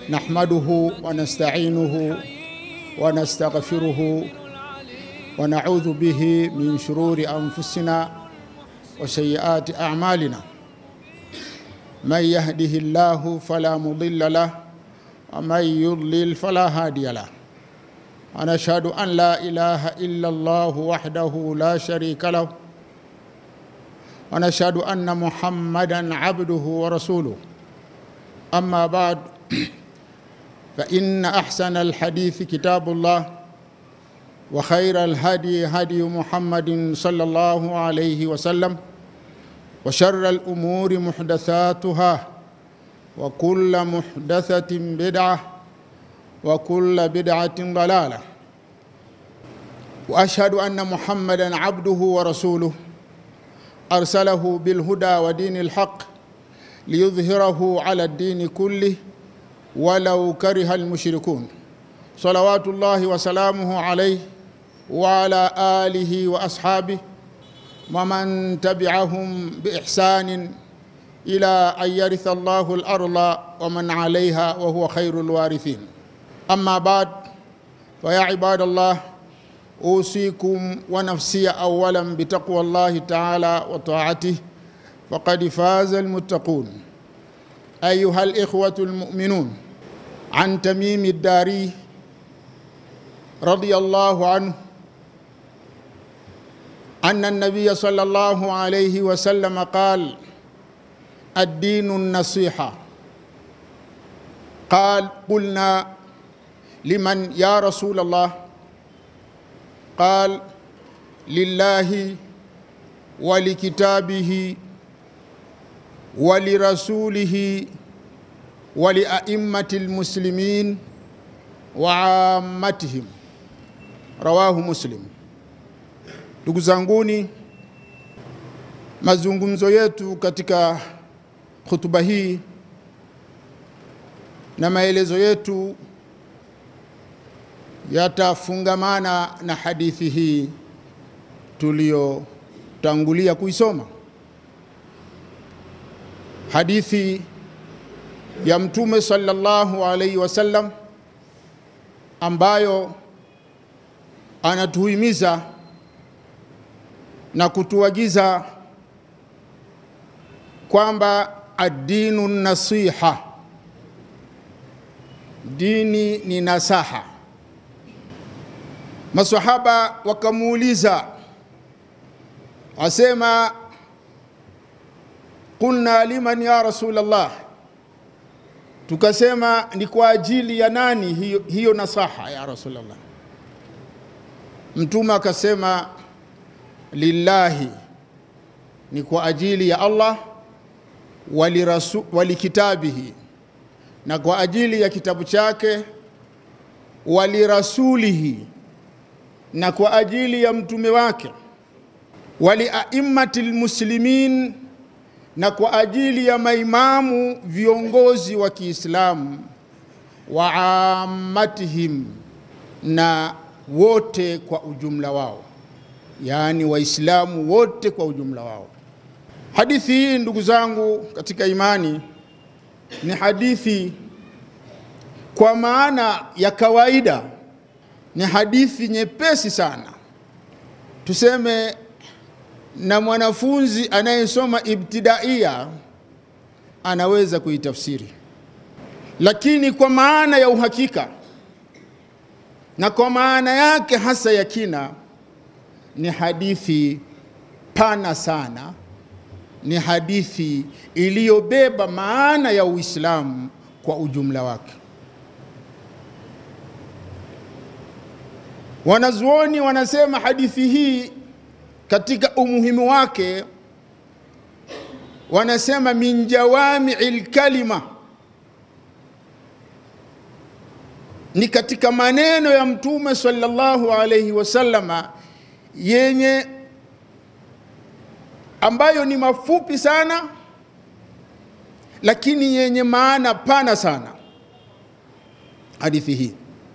نحمده ونستعينه ونستغفره ونعوذ به من شرور انفسنا وسيئات اعمالنا من يهده الله فلا مضل له ومن يضلل فلا هادي له ونشهد ان لا اله الا الله وحده لا شريك له ونشهد ان محمدا عبده ورسوله اما بعد فان احسن الحديث كتاب الله وخير الهدي هدي محمد صلى الله عليه وسلم وشر الامور محدثاتها وكل محدثه بدعه وكل بدعه ضلاله واشهد ان محمدا عبده ورسوله ارسله بالهدى ودين الحق ليظهره على الدين كله ولو كره المشركون صلوات الله وسلامه عليه وعلى اله واصحابه ومن تبعهم باحسان الى ان يرث الله الارض ومن عليها وهو خير الوارثين اما بعد فيا عباد الله اوصيكم ونفسي اولا بتقوى الله تعالى وطاعته فقد فاز المتقون ايها الاخوه المؤمنون عن تميم الداري رضي الله عنه ان النبي صلى الله عليه وسلم قال الدين النصيحه قال قلنا لمن يا رسول الله قال لله ولكتابه ولرسوله ولأئمة المسلمين وعامتهم rawahu Muslim. Ndugu zanguni, mazungumzo yetu katika hutuba hii na maelezo yetu yatafungamana na hadithi hii tuliyotangulia kuisoma, hadithi ya Mtume sallallahu alaihi wasallam ambayo anatuhimiza na kutuagiza kwamba adinu nasiha, dini ni nasaha. Masahaba wakamuuliza, asema qulna liman ya Rasulullah, tukasema ni kwa ajili ya nani hiyo, hiyo nasaha ya Rasulullah? Mtume akasema lillahi, ni kwa ajili ya Allah, walirasu, walikitabihi, na kwa ajili ya kitabu chake, walirasulihi, na kwa ajili ya mtume wake, waliaimmati lmuslimin, na kwa ajili ya maimamu viongozi wa Kiislamu, wa ammatihim, na wote kwa ujumla wao, yaani Waislamu wote kwa ujumla wao. Hadithi hii ndugu zangu katika imani ni hadithi kwa maana ya kawaida, ni hadithi nyepesi sana, tuseme na mwanafunzi anayesoma ibtidaia anaweza kuitafsiri, lakini kwa maana ya uhakika na kwa maana yake hasa ya kina ni hadithi pana sana, ni hadithi iliyobeba maana ya Uislamu kwa ujumla wake. Wanazuoni wanasema hadithi hii katika umuhimu wake, wanasema min jawami'il kalima ni katika maneno ya Mtume sallallahu alaihi wasallama yenye ambayo ni mafupi sana lakini yenye maana pana sana. Hadithi hii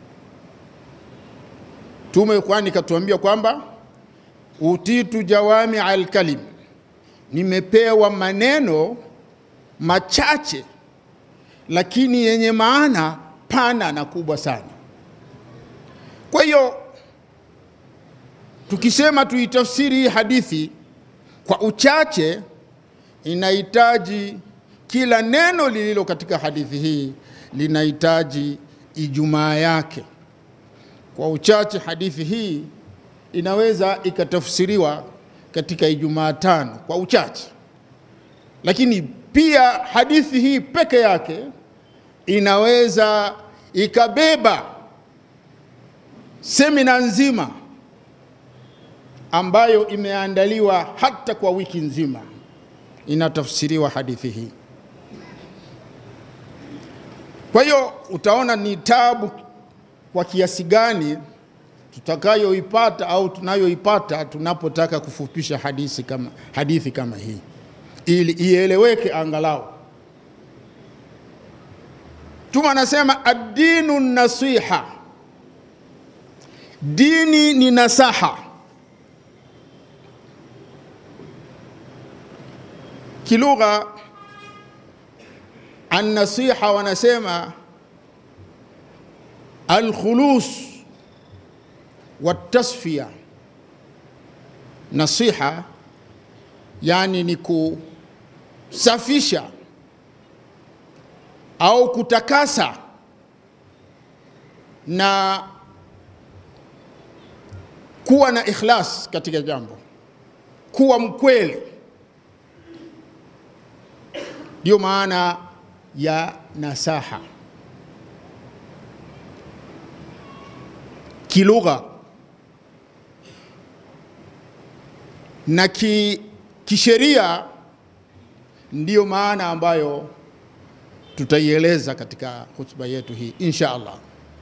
Mtume kwani katuambia kwamba utitu jawami alkalim, nimepewa maneno machache lakini yenye maana pana na kubwa sana. Kwa hiyo tukisema tuitafsiri hii hadithi kwa uchache, inahitaji kila neno lililo katika hadithi hii linahitaji ijumaa yake. Kwa uchache, hadithi hii inaweza ikatafsiriwa katika Ijumaa tano kwa uchache, lakini pia hadithi hii peke yake inaweza ikabeba semina nzima ambayo imeandaliwa hata kwa wiki nzima, inatafsiriwa hadithi hii. Kwa hiyo utaona ni tabu kwa kiasi gani tutakayoipata au tunayoipata tunapotaka kufupisha hadithi kama, hadithi kama hii ili ieleweke angalau. Mtume anasema ad-dinu nasiha, dini ni nasaha. Kilugha an-nasiha wanasema al-khulus watasfia. Nasiha yani ni kusafisha au kutakasa na kuwa na ikhlas katika jambo, kuwa mkweli. Ndiyo maana ya nasaha kilugha na ki, kisheria ndiyo maana ambayo tutaieleza katika hotuba yetu hii insha Allah.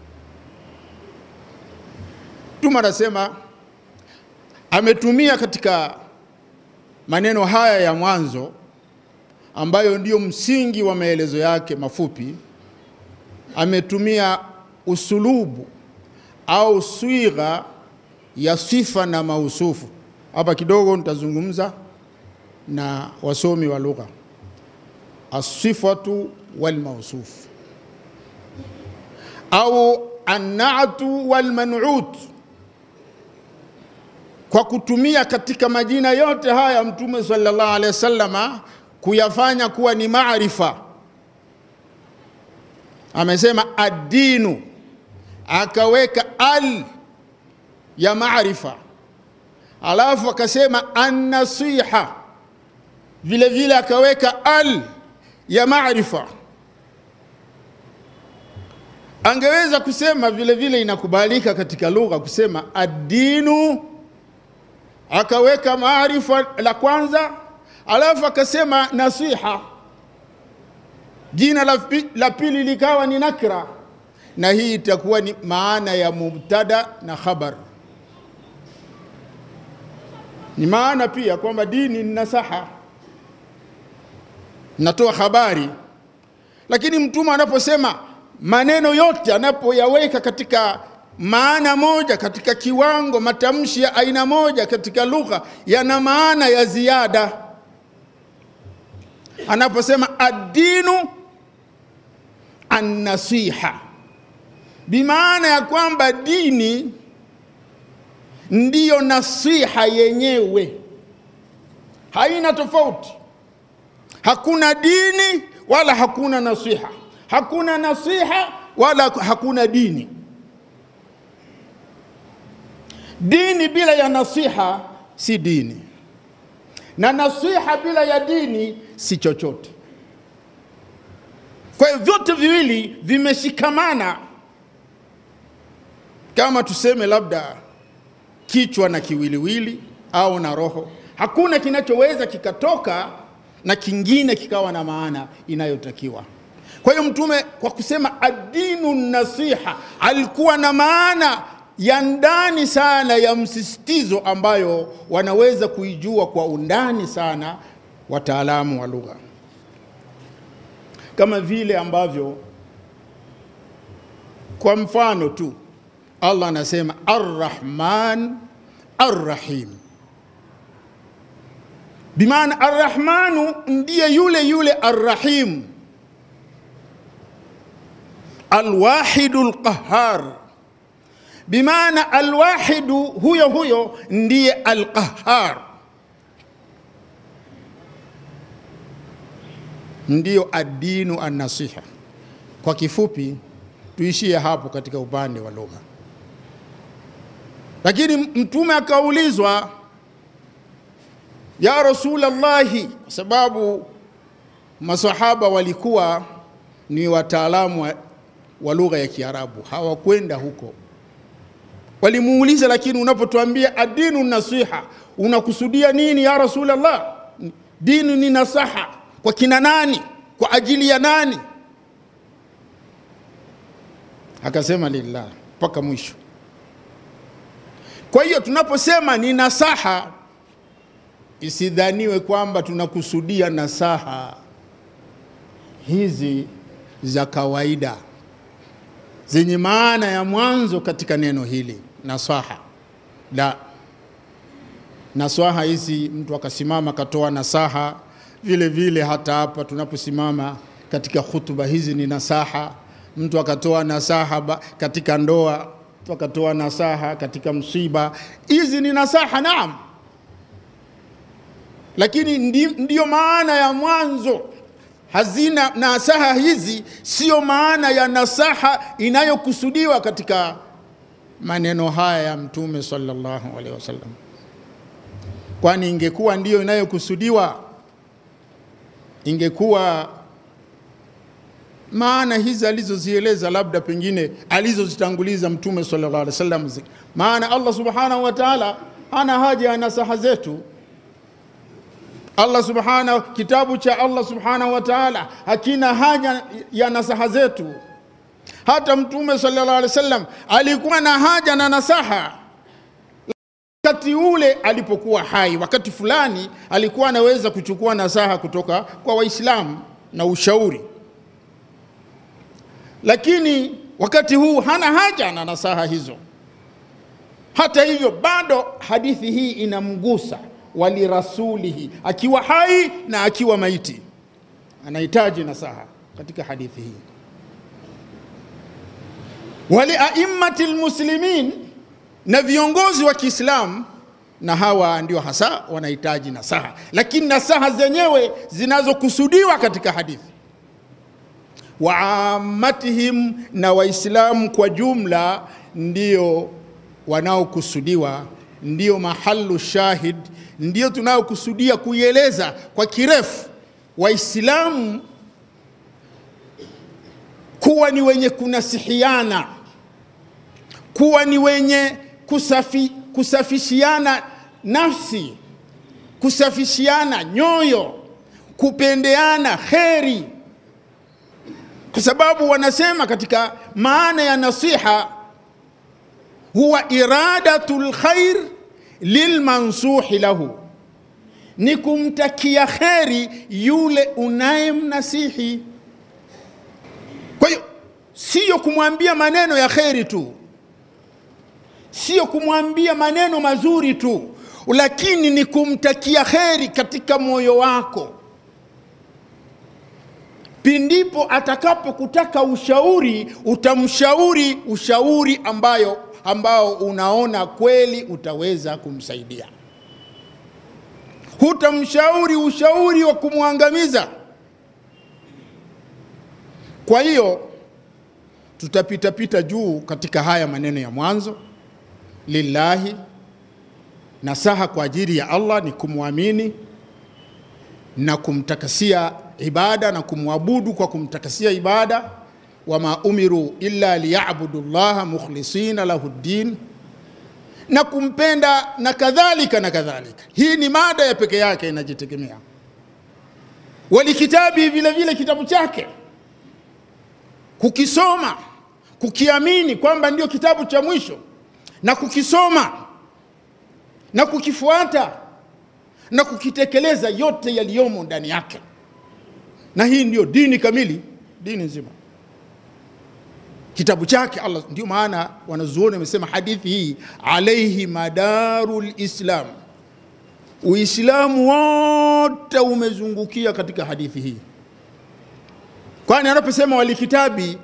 Mtume anasema ametumia katika maneno haya ya mwanzo ambayo ndiyo msingi wa maelezo yake mafupi, ametumia usulubu au swigha ya sifa na mausufu. Hapa kidogo nitazungumza na wasomi wa lugha, asifatu walmausufu au annatu walmanut, kwa kutumia katika majina yote haya Mtume sallallahu alaihi wasallama kuyafanya kuwa ni maarifa. Amesema addinu akaweka al ya maarifa, alafu akasema annasiha, vile vile akaweka al ya maarifa. Angeweza kusema vile vile, inakubalika katika lugha kusema addinu, akaweka maarifa la kwanza, alafu akasema nasiha, jina la pili likawa ni nakra na hii itakuwa ni maana ya mubtada na khabar. Ni maana pia kwamba dini ni nasaha, natoa habari. Lakini mtume anaposema maneno yote, anapoyaweka katika maana moja, katika kiwango, matamshi ya aina moja katika lugha, yana maana ya ziada. Anaposema ad-dinu an-nasiha bimaana ya kwamba dini ndiyo nasiha yenyewe, haina tofauti. Hakuna dini wala hakuna nasiha, hakuna nasiha wala hakuna dini. Dini bila ya nasiha si dini, na nasiha bila ya dini si chochote. Kwa hiyo vyote viwili vimeshikamana kama tuseme labda kichwa na kiwiliwili au na roho, hakuna kinachoweza kikatoka na kingine kikawa na maana inayotakiwa. Kwa hiyo Mtume kwa kusema adinu nasiha alikuwa na maana ya ndani sana ya msisitizo ambayo wanaweza kuijua kwa undani sana wataalamu wa lugha, kama vile ambavyo kwa mfano tu Allah anasema Arrahman Arrahim, bimaana Arrahmanu ndiye yule yule Arrahim. alwahidu lqahar, bimaana alwahidu huyo huyo ndiye alqahar, ndiyo addinu annasiha. Kwa kifupi, tuishie hapo katika upande wa lugha. Lakini Mtume akaulizwa, ya Rasulallahi, kwa sababu masahaba walikuwa ni wataalamu wa, wa lugha ya Kiarabu, hawakwenda huko. Walimuuliza, lakini unapotuambia adinu nasiha unakusudia nini ya Rasulullah? Dini ni nasaha kwa kina nani? Kwa ajili ya nani? Akasema lillah, mpaka mwisho. Kwa hiyo tunaposema ni nasaha, isidhaniwe kwamba tunakusudia nasaha hizi za kawaida zenye maana ya mwanzo katika neno hili nasaha. La, nasaha hizi mtu akasimama akatoa nasaha, vile vile hata hapa tunaposimama katika hutuba hizi ni nasaha. Mtu akatoa nasaha katika ndoa, mtu akatoa nasaha katika msiba, hizi ni nasaha, naam, lakini ndi, ndiyo maana ya mwanzo hazina nasaha hizi, siyo maana ya nasaha inayokusudiwa katika maneno haya ya Mtume sallallahu alaihi wasallam, kwani ingekuwa ndiyo inayokusudiwa ingekuwa maana hizi alizozieleza labda pengine alizozitanguliza Mtume sallallahu alaihi wasallam, maana Allah subhanahu wa ta'ala hana haja ya nasaha zetu. Allah subhanahu, kitabu cha Allah subhanahu wa ta'ala hakina haja ya nasaha zetu. Hata Mtume sallallahu alaihi wasallam alikuwa na haja na nasaha wakati ule alipokuwa hai. Wakati fulani alikuwa anaweza kuchukua nasaha kutoka kwa Waislamu na ushauri, lakini wakati huu hana haja na nasaha hizo. Hata hivyo, bado hadithi hii inamgusa walirasulihi, akiwa hai na akiwa maiti, anahitaji nasaha katika hadithi hii. Waliaimmati lmuslimin, na viongozi wa Kiislamu, na hawa ndio hasa wanahitaji nasaha, lakini nasaha zenyewe zinazokusudiwa katika hadithi waamatihim, na Waislamu kwa jumla ndio wanaokusudiwa, ndio mahalu shahid ndio tunayokusudia kuieleza kwa kirefu. Waislamu kuwa ni wenye kunasihiana, kuwa ni wenye kusafi, kusafishiana nafsi, kusafishiana nyoyo, kupendeana kheri, kwa sababu wanasema katika maana ya nasiha huwa iradatul khair lilmansuhi lahu, ni kumtakia kheri yule unayemnasihi. Kwa hiyo siyo kumwambia maneno ya kheri tu, siyo kumwambia maneno mazuri tu, lakini ni kumtakia kheri katika moyo wako. Pindipo atakapokutaka ushauri, utamshauri ushauri ambayo ambao unaona kweli utaweza kumsaidia. Hutamshauri ushauri wa kumwangamiza. Kwa hiyo tutapitapita juu katika haya maneno ya mwanzo. Lillahi, nasaha kwa ajili ya Allah ni kumwamini na kumtakasia ibada na kumwabudu kwa kumtakasia ibada wama umiru illa liyabudu llaha mukhlisina lahu ddin, na kumpenda na kadhalika na kadhalika. Hii ni mada ya peke yake inajitegemea. Walikitabi, vile vile kitabu chake, kukisoma, kukiamini kwamba ndio kitabu cha mwisho, na kukisoma na kukifuata na kukitekeleza yote yaliyomo ndani yake, na hii ndiyo dini kamili, dini nzima kitabu chake Allah. Ndio maana wanazuoni wamesema hadithi hii alaihi madaru lislam, Uislamu wote umezungukia katika hadithi hii, kwani anaposema walikitabi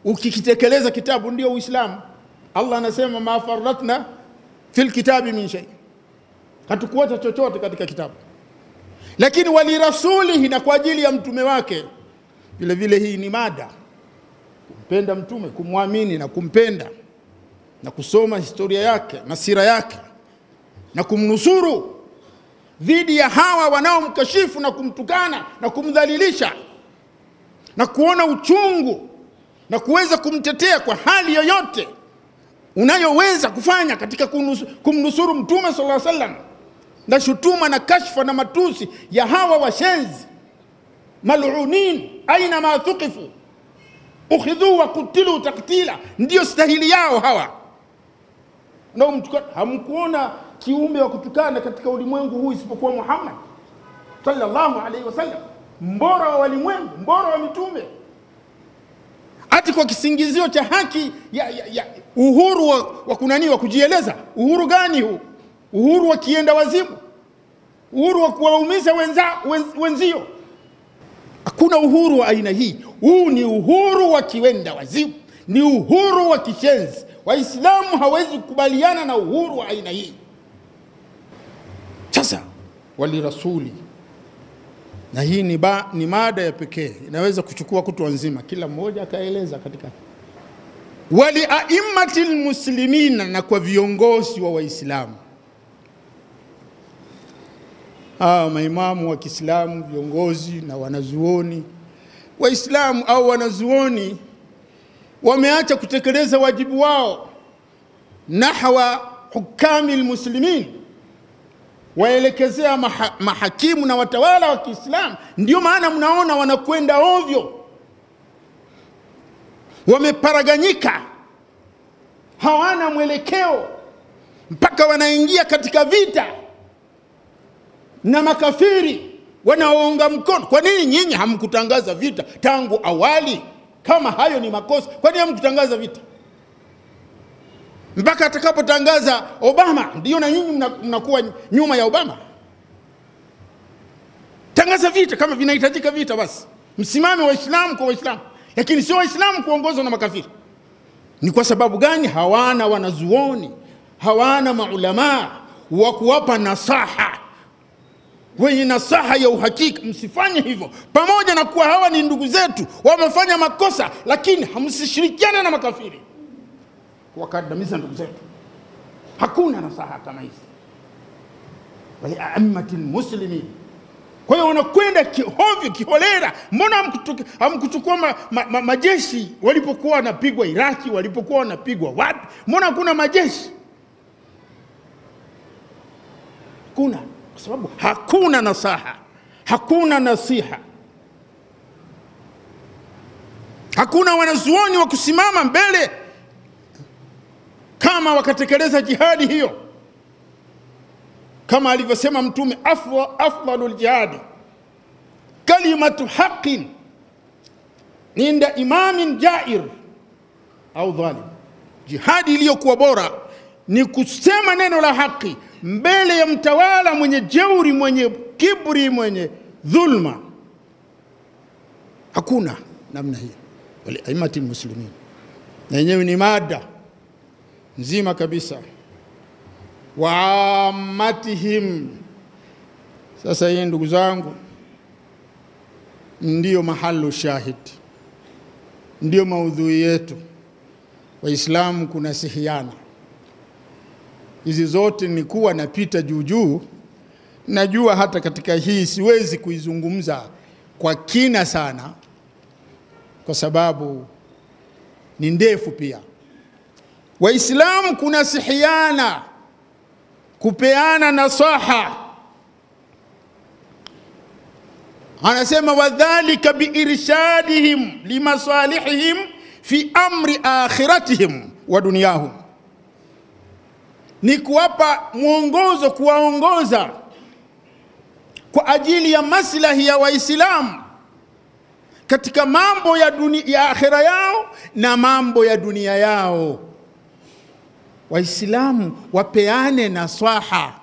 ukikitekeleza kitabu ndio Uislamu. Allah anasema ma faratna fil kitabi min shay, hatukuacha chochote katika kitabu. Lakini walirasulihi, na kwa ajili ya mtume wake vile vile. Hii ni mada kumpenda mtume, kumwamini na kumpenda na kusoma historia yake na sira yake na kumnusuru dhidi ya hawa wanaomkashifu na kumtukana na kumdhalilisha na kuona uchungu na kuweza kumtetea kwa hali yoyote unayoweza kufanya katika kumnusuru mtume sallallahu alaihi wasallam, na shutuma na kashfa na matusi ya hawa washenzi malunin aina ma thuqifu ukhidhu wa kutilu taktila, ndiyo stahili yao hawa na hamkuona kiumbe wa kutukana katika ulimwengu huu isipokuwa Muhammad sallallahu alaihi wasallam, mbora wa walimwengu, mbora wa mitume, ati kwa kisingizio cha haki ya, ya, ya uhuru wa, wa kunani wa kujieleza. Uhuru gani huu? Uhuru wa kienda wazimu, uhuru wa kuwaumiza wenza, wenz, wenzio. Hakuna uhuru wa aina hii. Huu ni uhuru wa kiwenda wazimu, ni uhuru wa kishenzi. Waislamu hawezi kukubaliana na uhuru wa aina hii. Sasa walirasuli, na hii ni, ba, ni mada ya pekee inaweza kuchukua kutwa nzima, kila mmoja akaeleza katika wali aimmati lmuslimina, na kwa viongozi wa Waislamu hawa maimamu wa Kiislamu, viongozi na wanazuoni Waislamu au wanazuoni wameacha kutekeleza wajibu wao nahwa hukami lmuslimin, waelekezea maha, mahakimu na watawala wa Kiislamu. Ndio maana mnaona wanakwenda ovyo, wameparaganyika, hawana mwelekeo, mpaka wanaingia katika vita na makafiri wanaounga mkono. Kwa nini nyinyi hamkutangaza vita tangu awali? Kama hayo ni makosa, kwa nini hamkutangaza vita mpaka atakapotangaza Obama? Ndio na nyinyi mnakuwa nyuma ya Obama. Tangaza vita kama vinahitajika vita, basi msimame Waislamu kwa Waislamu, lakini sio Waislamu kuongozwa na makafiri. Ni kwa sababu gani? Hawana wanazuoni, hawana maulamaa wa kuwapa nasaha wenye nasaha ya uhakika. Msifanye hivyo, pamoja na kuwa hawa ni ndugu zetu, wamefanya makosa, lakini hamsishirikiane na makafiri kuwakandamiza ndugu zetu. Hakuna nasaha kama hizi waliaimati lmuslimin. Kwa hiyo wanakwenda kihovyo, kiholera. Mbona hamkuchukua ma, ma, ma, majeshi walipokuwa wanapigwa Iraki, walipokuwa wanapigwa wapi? Mbona hakuna majeshi? Hakuna kwa sababu hakuna nasaha, hakuna nasiha, hakuna wanazuoni wa kusimama mbele kama wakatekeleza jihadi hiyo, kama alivyosema Mtume, afdalu ljihadi kalimatu haqin inda imamin jair au dhalim, jihadi iliyokuwa bora ni kusema neno la haki mbele ya mtawala mwenye jeuri, mwenye kiburi, mwenye dhulma. Hakuna namna hiyo. Waliaimati lmuslimin, na yenyewe ni mada nzima kabisa. Waamatihim. Sasa hii ndugu zangu, ndiyo mahalu shahid, ndiyo maudhui yetu. Waislamu kuna sihiana hizi zote ni kuwa napita juu juu. Najua hata katika hii siwezi kuizungumza kwa kina sana, kwa sababu ni ndefu pia. Waislamu kuna sihiana, kupeana nasaha. Anasema wadhalika biirshadihim limasalihihim fi amri akhiratihim wa dunyahum ni kuwapa mwongozo, kuwaongoza kwa ajili ya maslahi ya Waislamu katika mambo ya, dunia, ya akhira yao na mambo ya dunia yao. Waislamu wapeane nasaha,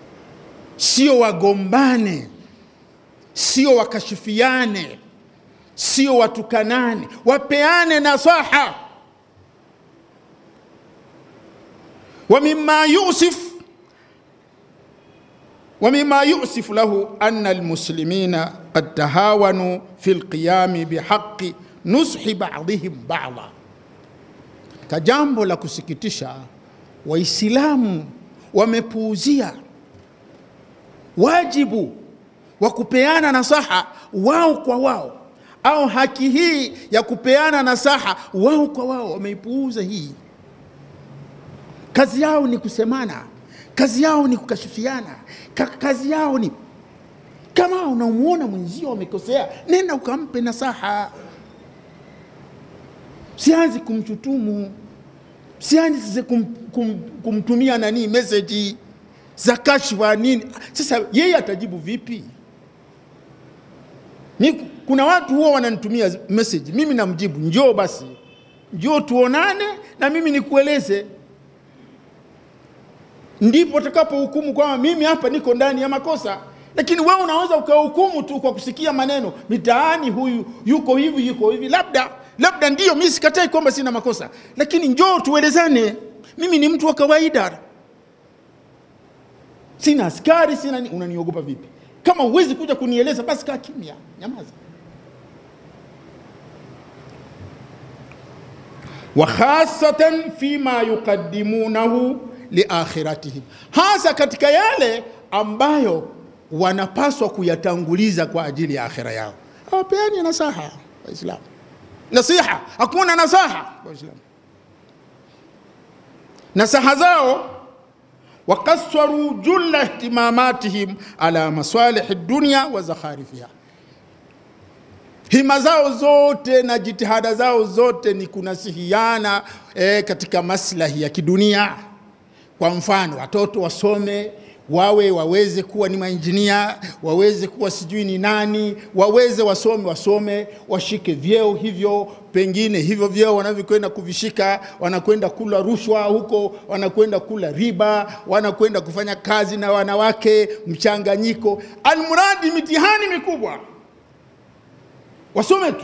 sio wagombane, sio wakashifiane, sio watukanane, wapeane nasaha. wa mimma yusif wa mimma yusif lahu anna almuslimina qad tahawanu fi lqiyami bihaqi nushi ba'dihim ba'dha. Ka jambo la kusikitisha, Waislamu wamepuuzia wajibu wa kupeana nasaha wao kwa wao, au haki hii ya kupeana nasaha wao kwa wao, wameipuuza hii. Kazi yao ni kusemana, kazi yao ni kukashifiana, ka kazi yao ni kama unamwona mwenzio amekosea, nenda ukampe nasaha, sianzi kumshutumu, sianzi kum, kum, kumtumia nani meseji za kashfa nini. Sasa yeye atajibu vipi? Ni, kuna watu huwa wananitumia message, mimi namjibu njoo basi, njoo tuonane na mimi nikueleze, ndipo utakapohukumu kwamba mimi hapa niko ndani ya makosa. Lakini wewe unaweza ukahukumu tu kwa kusikia maneno mitaani, huyu yuko hivi yuko hivi, labda labda ndio, mimi sikatai kwamba sina makosa, lakini njoo tuelezane. Mimi ni mtu wa kawaida, sina askari, sina ni... unaniogopa vipi? Kama huwezi kuja kunieleza basi kaa kimya, nyamaza. wa khasatan fima yuqaddimunahu liakhiratihim, hasa katika yale ambayo wanapaswa kuyatanguliza kwa ajili ya akhira yao. Hawapeani nasaha Waislamu, nasiha, hakuna nasaha Waislamu. Nasaha zao wakaswaru julla ihtimamatihim ala masalihi dunya wa zakharifiha, hima zao zote na jitihada zao zote ni kunasihiana e, katika maslahi ya kidunia. Kwa mfano, watoto wasome wawe waweze kuwa ni mainjinia, waweze kuwa sijui ni nani, waweze wasome, wasome washike vyeo hivyo, pengine hivyo vyeo wanavyokwenda kuvishika, wanakwenda kula rushwa huko, wanakwenda kula riba, wanakwenda kufanya kazi na wanawake mchanganyiko, almuradi mitihani mikubwa, wasome tu,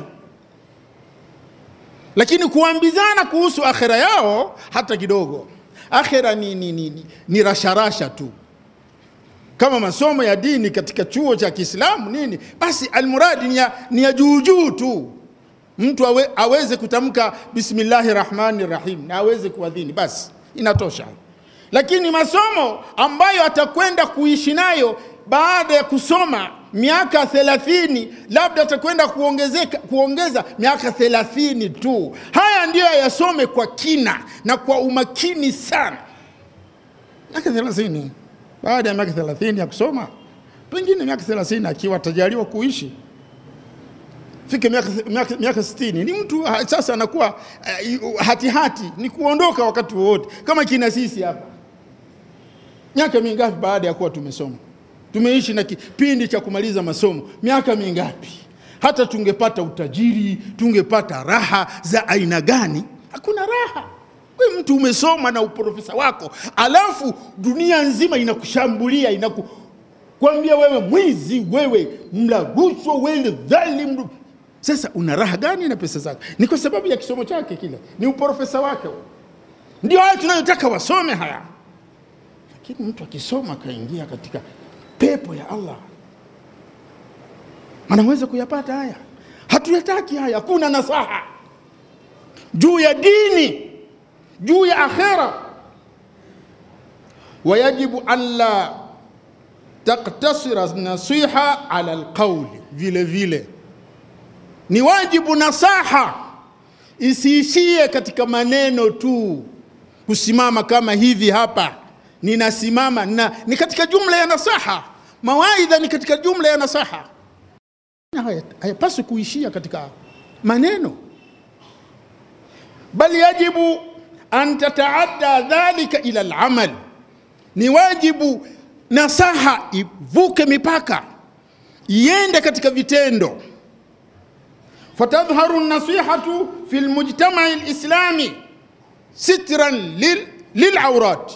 lakini kuambizana kuhusu akhera yao hata kidogo. Akhera ni, ni, ni, ni, ni rasharasha tu kama masomo ya dini katika chuo cha Kiislamu nini, basi almuradi ni ya, ni ya juu juu tu, mtu awe, aweze kutamka bismillahi rahmani rahim na aweze kuadhini, basi inatosha. Lakini masomo ambayo atakwenda kuishi nayo baada ya kusoma miaka thelathini, labda atakwenda kuongezeka kuongeza miaka thelathini tu, haya ndiyo yasome kwa kina na kwa umakini sana, miaka thelathini baada ya miaka thelathini ya kusoma, pengine miaka thelathini akiwa atajaliwa kuishi fike miaka, miaka, miaka sitini ni mtu sasa anakuwa uh, hatihati hati, ni kuondoka wakati wowote, kama kina sisi hapa. Miaka mingapi baada ya kuwa tumesoma, tumeishi na kipindi cha kumaliza masomo, miaka mingapi? Hata tungepata utajiri, tungepata raha za aina gani? Hakuna raha. We mtu umesoma na uprofesa wako, alafu dunia nzima inakushambulia inakukwambia wewe mwizi, wewe mla rushwa, wewe dhalimu. Sasa una raha gani na pesa zako? Ni kwa sababu ya kisomo chake kile, ni uprofesa wake. Ndio haya tunayotaka wasome haya, lakini mtu akisoma akaingia katika pepo ya Allah anaweza kuyapata haya. Hatuyataki haya, hakuna nasaha juu ya dini juu ya akhera. Wayajibu an la taktasira nasiha ala alqauli, vile vile ni wajibu nasaha isiishie katika maneno tu, kusimama kama hivi hapa ninasimama na, ni katika jumla ya nasaha. Mawaidha ni katika jumla ya nasaha, hayapaswi kuishia katika maneno, bali yajibu an tataadda dhalika ila alamal, ni wajibu nasaha ivuke mipaka iende katika vitendo. Fatadhharu nasihatu fi lmujtamai lislami sitran lilaurat,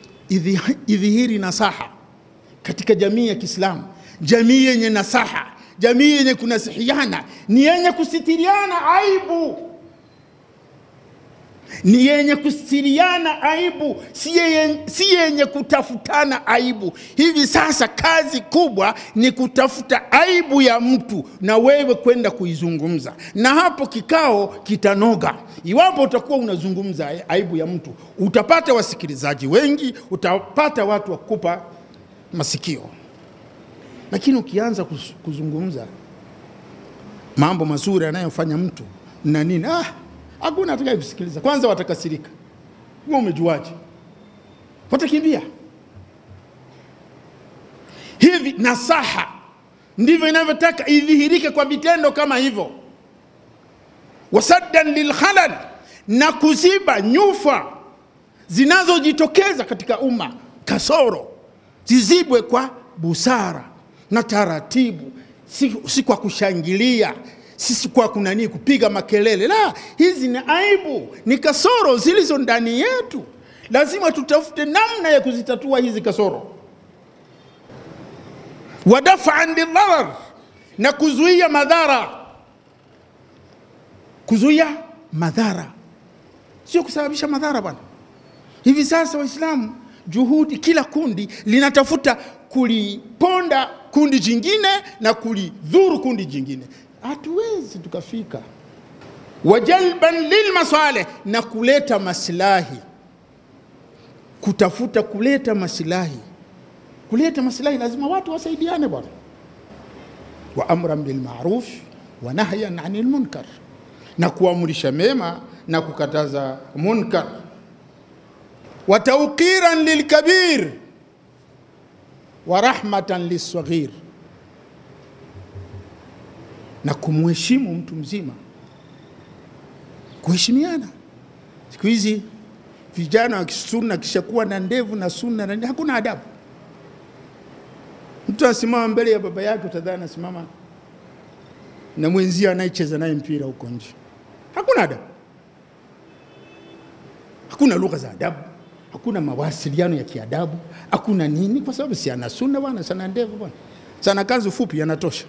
idhihiri nasaha katika jamii ya Kiislamu, jamii yenye nasaha, jamii yenye kunasihiana ni yenye kusitiriana aibu ni yenye kustiriana aibu, si yenye, si yenye kutafutana aibu. Hivi sasa kazi kubwa ni kutafuta aibu ya mtu na wewe kwenda kuizungumza, na hapo kikao kitanoga. Iwapo utakuwa unazungumza aibu ya mtu, utapata wasikilizaji wengi, utapata watu wa kukupa masikio. Lakini ukianza kuz- kuzungumza mambo mazuri anayofanya mtu na nini, ah, hakuna atakaye kusikiliza. Kwanza watakasirika, wewe umejuaje? Watakimbia. Hivi nasaha ndivyo inavyotaka idhihirike kwa vitendo kama hivyo, wasaddan lilkhalal, na kuziba nyufa zinazojitokeza katika umma, kasoro zizibwe kwa busara na taratibu, si, si kwa kushangilia sisi kwa kunani kupiga makelele. La, hizi ni aibu, ni kasoro zilizo ndani yetu. Lazima tutafute namna ya kuzitatua hizi kasoro, wadafaan lidharar, na kuzuia madhara. Kuzuia madhara sio kusababisha madhara bwana. Hivi sasa Waislamu, juhudi, kila kundi linatafuta kuliponda kundi jingine na kulidhuru kundi jingine hatuwezi tukafika. Wajalban lilmasalih, na kuleta maslahi, kutafuta kuleta maslahi. Kuleta maslahi lazima watu wasaidiane bwana. Wa amran bilmaruf wa nahyan anil munkar, na kuamrisha mema na kukataza munkar. Wa tawqiran lilkabir wa rahmatan lissaghir na kumheshimu mtu mzima, kuheshimiana. Siku hizi vijana wa kisunna kishakuwa na ndevu na sunna na hakuna adabu. Mtu anasimama mbele ya baba yake, utadhani anasimama na mwenzia anayecheza naye mpira huko nje. Hakuna adabu, hakuna lugha za adabu, hakuna mawasiliano ya kiadabu, hakuna nini, kwa sababu si ana sunna bwana, sana ndevu bwana, sana kanzu fupi yanatosha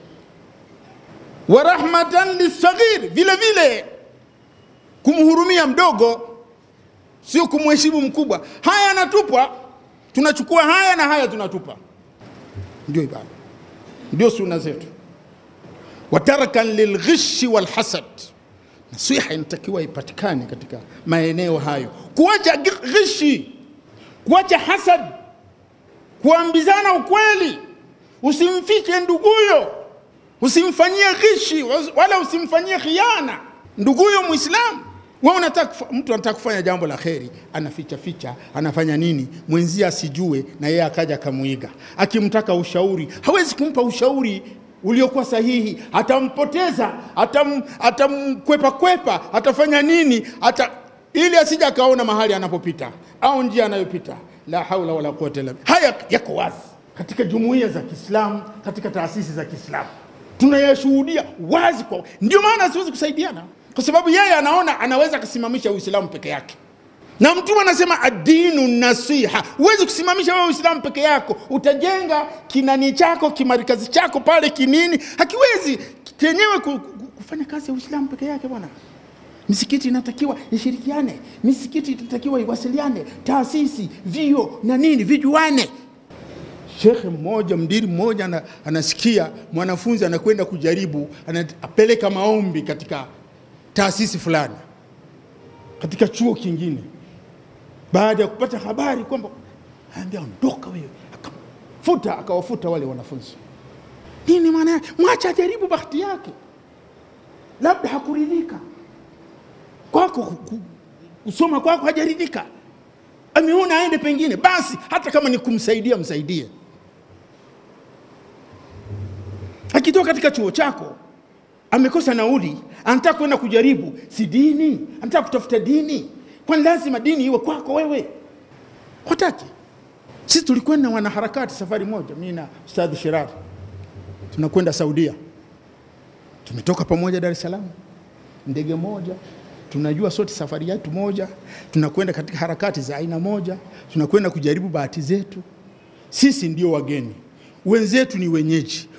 wa rahmatan lisaghir, vile vile kumhurumia mdogo, sio kumheshimu mkubwa. Haya yanatupwa, tunachukua haya na haya tunatupa. Ndio ibada, ndio sunna zetu. Wa tarkan lilghishi walhasad, nasiha inatakiwa ipatikane katika maeneo hayo, kuacha ghishi, kuacha hasad, kuambizana ukweli, usimfiche nduguyo usimfanyie ghishi wala usimfanyie khiana nduguyo Muislamu. Wewe unataka mtu anataka kufanya jambo la kheri, anaficha ficha, anafanya nini, mwenzie asijue, na yeye akaja akamuiga. Akimtaka ushauri, hawezi kumpa ushauri uliokuwa sahihi, atampoteza, atam, atamkwepa kwepa, atafanya nini ata, ili asija akaona mahali anapopita au njia anayopita. La haula wala quwwata illa billah. Haya yako wazi katika jumuiya za Kiislamu, katika taasisi za Kiislamu tunayashuhudia wazi kwa ndio maana siwezi kusaidiana kwa sababu yeye anaona anaweza akasimamisha uislamu peke yake na mtume anasema adinu nasiha huwezi kusimamisha wewe uislamu peke yako utajenga kinani chako kimarikazi chako pale kinini hakiwezi chenyewe ku- ku- kufanya kazi ya uislamu peke yake bwana misikiti inatakiwa ishirikiane misikiti inatakiwa iwasiliane taasisi vio na nini vijuane shekhe mmoja mdiri mmoja ana, anasikia mwanafunzi anakwenda kujaribu anapeleka maombi katika taasisi fulani katika chuo kingine baada ya kupata habari kwamba anaambia ondoka wewe akafuta akawafuta wale wanafunzi nini maana yake mwacha ajaribu bahati yake labda hakuridhika kwako ku- ku- kusoma kwako hajaridhika ameona aende pengine basi hata kama ni kumsaidia msaidie akitoka katika chuo chako amekosa nauli anataka kwenda kujaribu si dini anataka kutafuta dini kwani lazima dini iwe kwako wewe wataki sisi tulikwenda wanaharakati safari moja mi na ustadhi shirari tunakwenda saudia tumetoka pamoja dar es salaam ndege moja tunajua sote safari yetu moja tunakwenda katika harakati za aina moja tunakwenda kujaribu bahati zetu sisi ndio wageni wenzetu ni wenyeji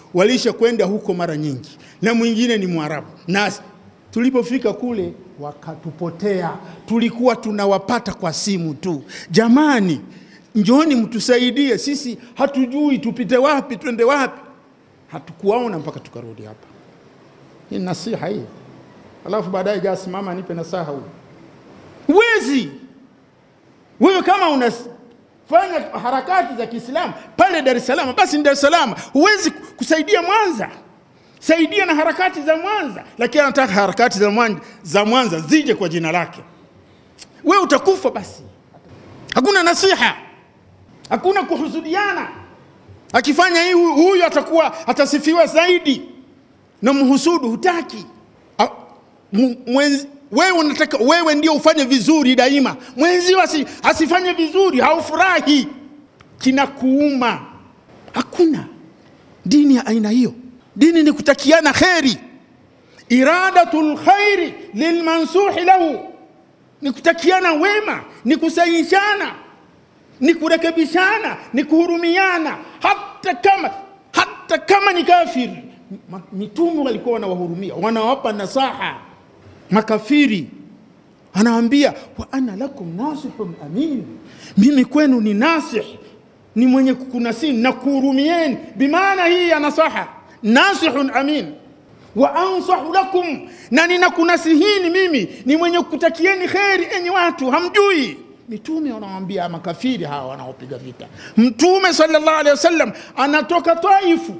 walisha kwenda huko mara nyingi, na mwingine ni Mwarabu, na tulipofika kule wakatupotea. Tulikuwa tunawapata kwa simu tu. Jamani, njoni mtusaidie, sisi hatujui tupite wapi, twende wapi. Hatukuwaona mpaka tukarudi hapa. Hii ni nasiha hii, alafu baadaye jaa simama nipe nasaha huyu. Huwezi wewe kama unafanya harakati za Kiislamu pale Dar es Salaam, basi ni Dar es Salaam. Huwezi kusaidia Mwanza, saidia na harakati za Mwanza, lakini anataka harakati za Mwanza, za Mwanza zije kwa jina lake. Wewe utakufa basi. Hakuna nasiha, hakuna kuhusudiana. Akifanya hii huyu atakuwa atasifiwa zaidi, na mhusudu hutaki. A- mu- mwenzi- Wewe unataka wewe ndio ufanye vizuri daima, mwenzio asi, asifanye vizuri, haufurahi, kinakuuma. Hakuna dini ya aina hiyo. Dini ni kutakiana kheri, iradatul khairi lilmansuhi lahu, ni kutakiana wema, ni kusayishana, ni kurekebishana, ni kuhurumiana, hata kama hata kama ni kafiri. Ma- Mitume walikuwa wanawahurumia, wanawapa nasaha makafiri anawaambia wa ana lakum nasihun amin, mimi kwenu ni nasih, ni mwenye kukunasini na kuhurumieni. Bimaana hii ya nasaha, nasihun amin wa ansahu lakum, na ninakunasihini mimi, ni mwenye kukutakieni kheri, enyi watu hamjui. Mitume wanawaambia makafiri hawa wanaopiga vita. Mtume sallallahu alaihi wasallam anatoka Taifu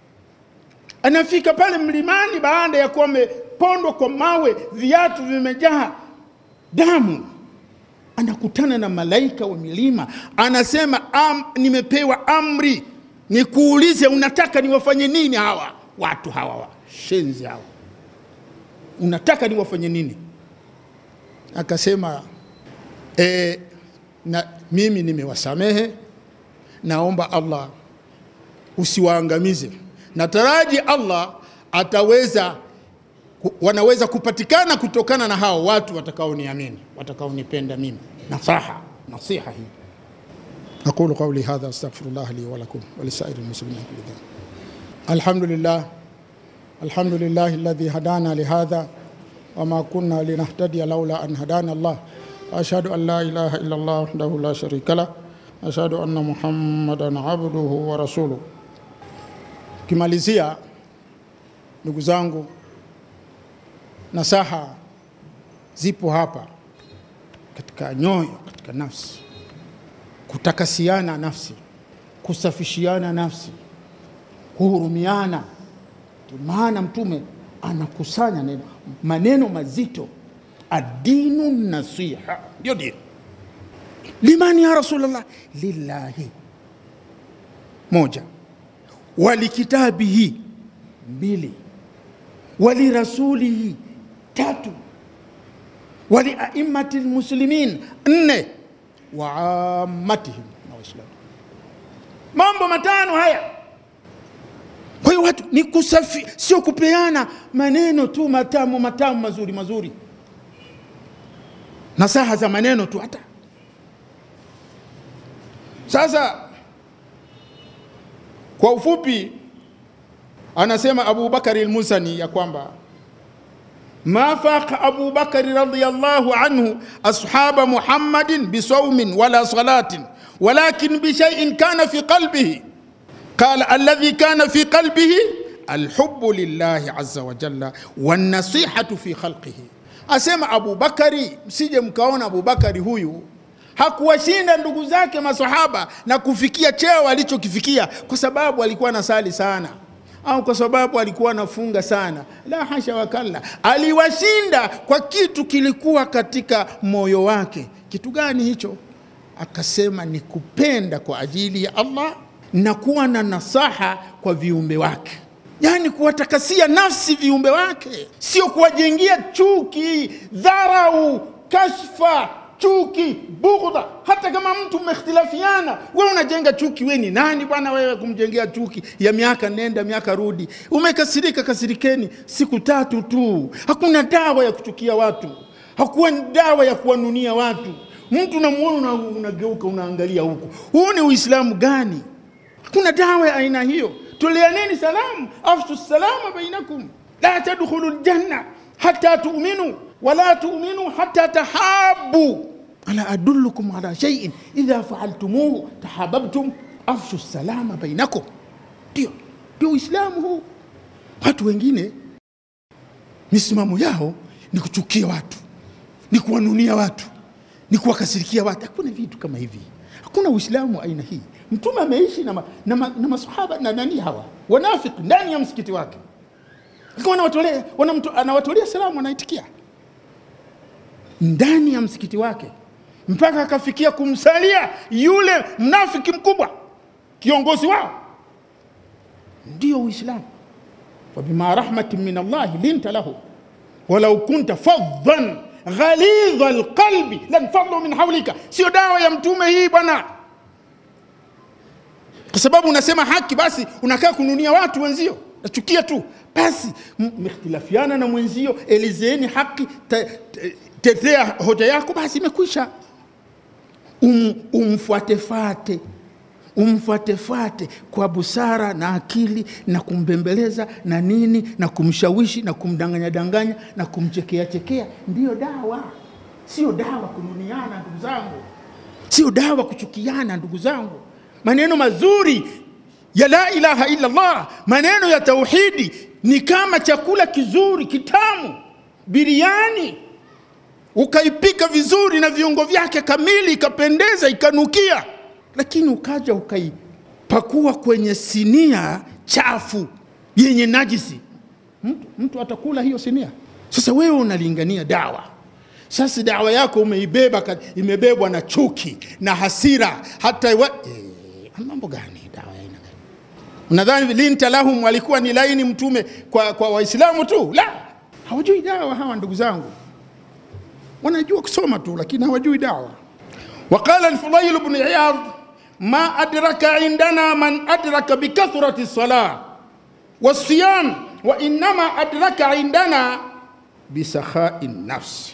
anafika pale mlimani baada ya kuwa amepondwa kwa mawe, viatu vimejaa damu, anakutana na malaika wa milima, anasema am, nimepewa amri nikuulize, unataka niwafanye nini hawa watu hawa washenzi hawa, unataka niwafanye nini? Akasema e, na mimi nimewasamehe, naomba Allah usiwaangamize. Nataraji Allah ataweza ku- wanaweza kupatikana kutokana na hao watu watakaoniamini, watakaonipenda mimi. Nasaha, nasiha hii. أقول قولي هذا أستغفر الله لي ولكم ولسائر المسلمين كل ذنب الحمد لله الحمد لله الذي هدانا لهذا وما كنا لنهتدي لولا أن هدانا الله وأشهد أن لا إله إلا الله وحده لا شريك له أشهد أن محمدا عبده ورسوله Kimalizia, ndugu zangu, nasaha zipo hapa katika nyoyo, katika nafsi, kutakasiana nafsi, kusafishiana nafsi, kuhurumiana. Ndio maana Mtume anakusanya neno, maneno mazito, adinu nasiha, ndio dini. Limani ya Rasulullah, lillahi, moja walikitabihi mbili, walirasulihi tatu, waliaimmati lmuslimin nne, waammatihim na Waislamu. Mambo matano haya. Kwa hiyo watu ni kusafi, sio kupeana maneno tu matamu matamu mazuri mazuri, nasaha za maneno tu hata sasa kwa ufupi anasema Abu Bakari al-Musani ya kwamba ma faqa Abu Bakari radhiyallahu anhu ashaba Muhammadin bisawmin wala salatin walakin bishay'in kana fi qalbihi qala alladhi kana fi qalbihi alhubbu lillahi azza wa jalla wan-nasihatu fi khalqihi asema Abu Bakari msije mkaona Abu Bakari huyu hakuwashinda ndugu zake masahaba na kufikia cheo alichokifikia kwa sababu alikuwa anasali sana au kwa sababu alikuwa anafunga sana. La hasha wakalla, aliwashinda kwa kitu kilikuwa katika moyo wake. Kitu gani hicho? Akasema ni kupenda kwa ajili ya Allah na kuwa na nasaha kwa viumbe wake, yaani kuwatakasia nafsi viumbe wake, sio kuwajengia chuki, dharau, kashfa chuki, bughdha. Hata kama mtu mmehtilafiana, wewe unajenga chuki, wewe ni nani bwana wewe kumjengea chuki ya miaka nenda miaka rudi? Umekasirika, kasirikeni siku tatu tu. Hakuna dawa ya kuchukia watu, hakuwa dawa ya kuwanunia watu. Mtu unamuona una- unageuka, unaangalia huku. Huu ni Uislamu gani? Hakuna dawa ya aina hiyo. toleaneni salamu afshu salama bainakum la tadkhulu ljanna hata tu'minu wala tu'minu hata tahabu ala adullukum ala shay'in idha fa'altumuhu tahabbtum afshu salama bainakum ndio ndio uislamu huu watu wengine misimamo yao ni kuchukia watu ni kuwanunia watu ni kuwakasirikia watu hakuna vitu kama hivi hakuna uislamu wa aina hii mtume ameishi na, ma, na, ma, na masahaba na nani hawa wanafiki ndani ya msikiti wake Alikuwa anawatolea wanamto- anawatolea salamu anaitikia ndani ya msikiti wake mpaka akafikia kumsalia yule mnafiki mkubwa kiongozi wao ndio uislamu wabima rahmatin min allahi linta lahu walau kunta faddan ghalidha alqalbi lanfaddu min haulika sio dawa ya mtume hii bwana kwa sababu unasema haki basi unakaa kununia watu wenzio nachukia tu basi m- mmekhtilafiana na mwenzio elezeeni haki te- te- tetea hoja yako basi imekwisha um, umfuatefate umfuatefate kwa busara na akili na kumbembeleza na nini na kumshawishi na kumdanganya danganya na kumchekea chekea ndiyo dawa sio dawa kununiana ndugu zangu sio dawa kuchukiana ndugu zangu maneno mazuri ya la ilaha illa Allah maneno ya tauhidi ni kama chakula kizuri kitamu biriani ukaipika vizuri na viungo vyake kamili ikapendeza ikanukia lakini ukaja ukaipakua kwenye sinia chafu yenye najisi mtu, mtu atakula hiyo sinia sasa wewe unalingania dawa sasa dawa yako umeibeba ka- imebebwa na chuki na hasira hata wa, e, mambo gani dawa ya aina gani unadhani linta lahum walikuwa ni laini mtume kwa, kwa waislamu tu la hawajui dawa hawa ndugu zangu wanajua kusoma tu lakini hawajui dawa وقال الفضيل بن عياض ما أدرك عندنا من أدرك بكثرة الصلاة والصيام وإنما أدرك عندنا بسخاء النفس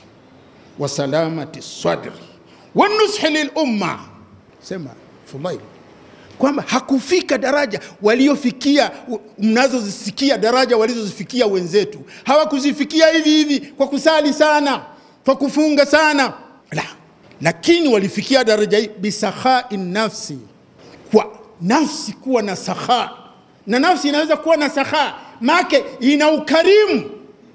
وسلامة الصدر والنصح للأمة سمع فضيل kwamba hakufika daraja waliofikia mnazozisikia daraja walizozifikia wenzetu hawakuzifikia hivi hivi kwa kusali sana kwa kufunga sana la lakini walifikia daraja hii bisakhai nafsi kwa nafsi kuwa na sakha na nafsi inaweza kuwa na sakha make ina ukarimu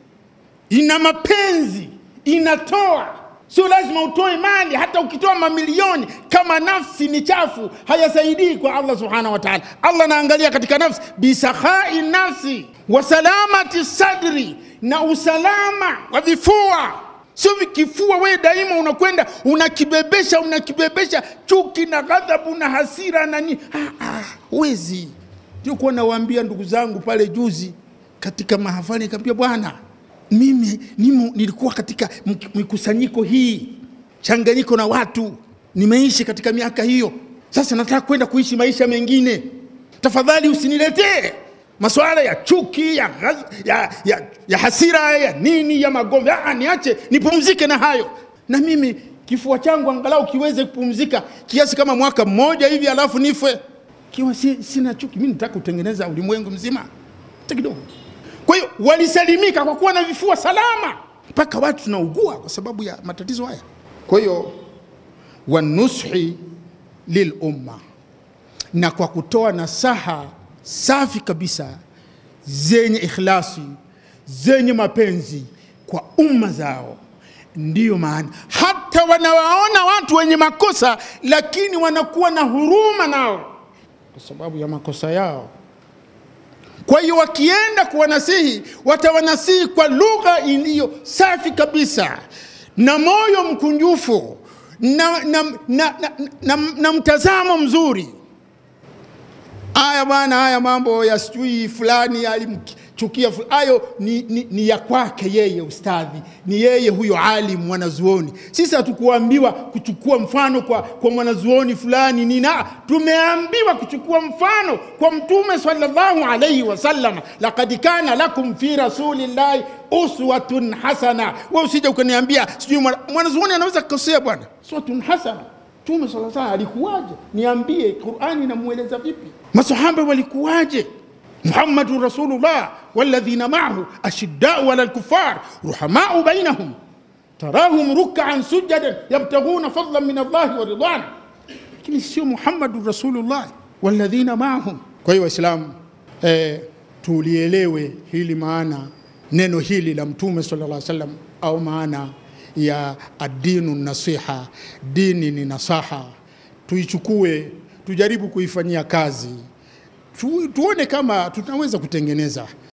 ina mapenzi inatoa sio lazima utoe mali hata ukitoa mamilioni kama nafsi ni chafu hayasaidii kwa allah subhanahu wa taala allah anaangalia katika nafsi bisakhai nafsi wa salamati sadri na usalama wa vifua sio vikifua wewe daima unakwenda unakibebesha unakibebesha chuki na ghadhabu na hasira na nini ah, ah, wezi ndio kuwa nawaambia ndugu zangu pale juzi katika mahafali nikamwambia bwana mimi nimo, nilikuwa katika mk- mikusanyiko hii changanyiko na watu nimeishi katika miaka hiyo sasa nataka kwenda kuishi maisha mengine tafadhali usiniletee masuala ya chuki ya, ghaz- ya, ya, ya hasira ya nini ya magomvi ah, niache nipumzike na hayo na mimi kifua changu angalau kiweze kupumzika kiasi kama mwaka mmoja hivi alafu nife kiwa si, sina chuki mi nataka kutengeneza ulimwengu mzima hata kidogo kwa hiyo walisalimika kwa kuwa na vifua salama mpaka watu tunaugua kwa sababu ya matatizo haya kwa hiyo wanushi lilumma na kwa kutoa nasaha safi kabisa zenye ikhlasi zenye mapenzi kwa umma zao ndiyo maana hata wanawaona watu wenye makosa lakini wanakuwa na huruma nao kwa sababu ya makosa yao kwa hiyo wakienda kuwanasihi watawanasihi kwa lugha iliyo safi kabisa na moyo mkunjufu na, na, na, na, na, na, na mtazamo mzuri haya bwana haya mambo ya sijui fulani alimchukia fu- hayo ni, ni, ni ya kwake yeye ustadhi ni yeye huyo alim mwanazuoni sisi hatukuambiwa kuchukua mfano kwa, kwa mwanazuoni fulani nina tumeambiwa kuchukua mfano kwa mtume sallallahu alaihi wasallam lakad kana lakum fi rasulillahi uswatun hasana we usija ukaniambia sijui mwana- mwanazuoni anaweza kukosea bwana uswatun hasana mtume sala salam alikuwaje niambie qurani inamweleza vipi masahaba walikuwaje muhammadun rasulullah walladhina maahu ashiddau ala lkufar ruhamau bainahum tarahum rukaan sujadan yabtaghuna fadlan min allahi wa ridwana lakini sio muhammadun rasulullah walladhina maahum Kwa hiyo Waislamu eh, tulielewe hili maana neno hili la Mtume sallallahu alaihi wasallam au maana ya adinu nasiha, dini ni nasaha, tuichukue tujaribu kuifanyia kazi tu, tuone kama tunaweza kutengeneza